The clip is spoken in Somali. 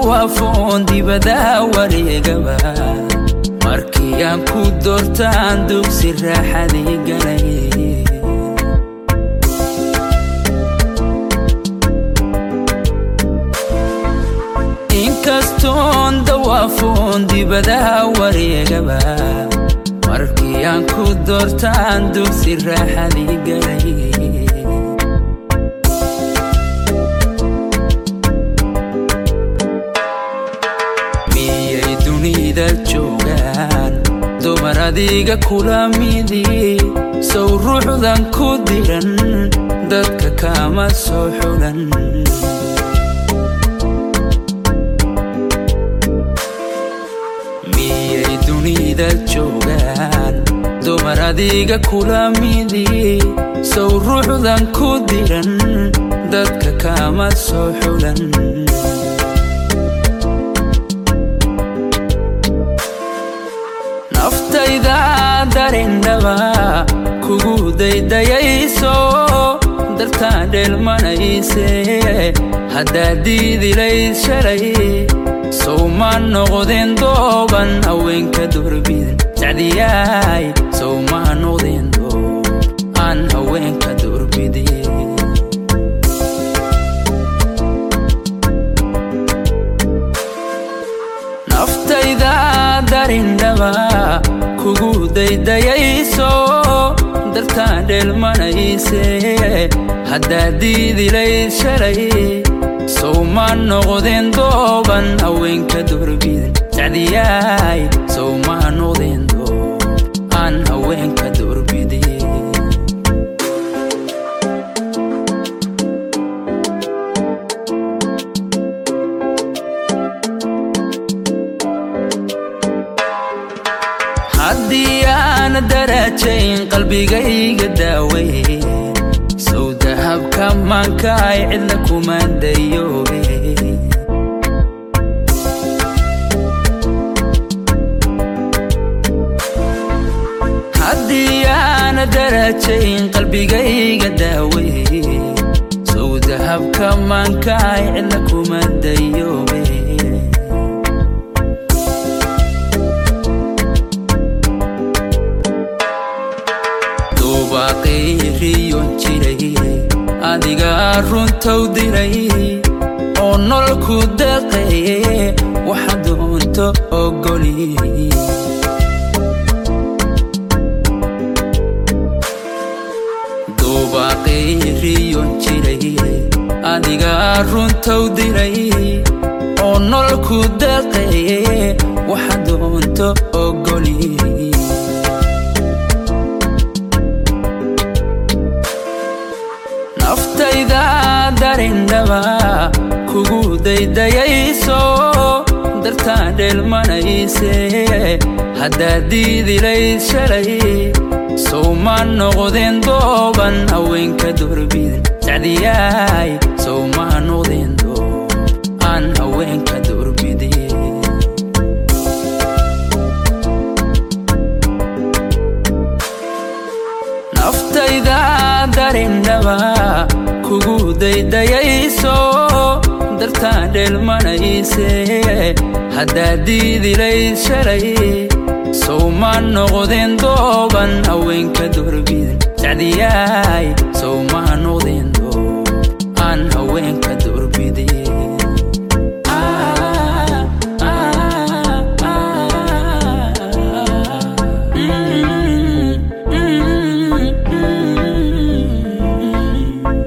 dawaafoon dibadaha wareegaba markii aan ku doortaan dugsi raaxadii galay inkastoon dawaafoon dibadaha wareegaba markii aan ku doortaan dugsi raaxadii galay miyay dunida joogaan dumar adiga kula midii sow ruuxdan ku diran dadka kama soo xulan miyay dunida joogaan dumar adiga kula midii sow ruuxdan ku diran dadka kama soo xulan naftayda darindhaba kugu daydayayso dartaan dheelmanayse haddaad diidilayd shalay sow ma noqdeen dooban haweenka durbidin sacdiyaay sow ma noqdeen doob aan haweenka durbidin naftayda darindhaba kugu daydayayso dartaan dheelmanayse haddaad diidilayd shalay sow ma noqdeen dooban haweenka durbidin sacdiyaay sow ma noqdeen doob aan haweenka durbidin haddii aan darajayn qalbigayga daawey sow dahabka maankaay cidla kuma dayoobe haddii aan darajayn qalbigayga daawey sow dahabka maankaay cidla kuma dayoobe duubaaqayriyon jiray adigaa runtow diray oo nololku deeqaye waxa doonto ogoli duubaaqayriyon jiray adigaa runtow diray oo nololku deeqaye waxa doonto ogoli naftayda darindhaba kugu daydayayso dartaan dheelmanayse haddaad diidilayd shalay sow ma noqdeen dooban haweenka durbidin sacdiyaay sow ma noqdeen doob aan haweenka durbidin naftayda darindhaba kugu daydayayso dartaan dheelmanayse haddaad diidilayd shalay sow ma noqdeen dooban haweenka durbidin sacdiyaay sow ma noqdeen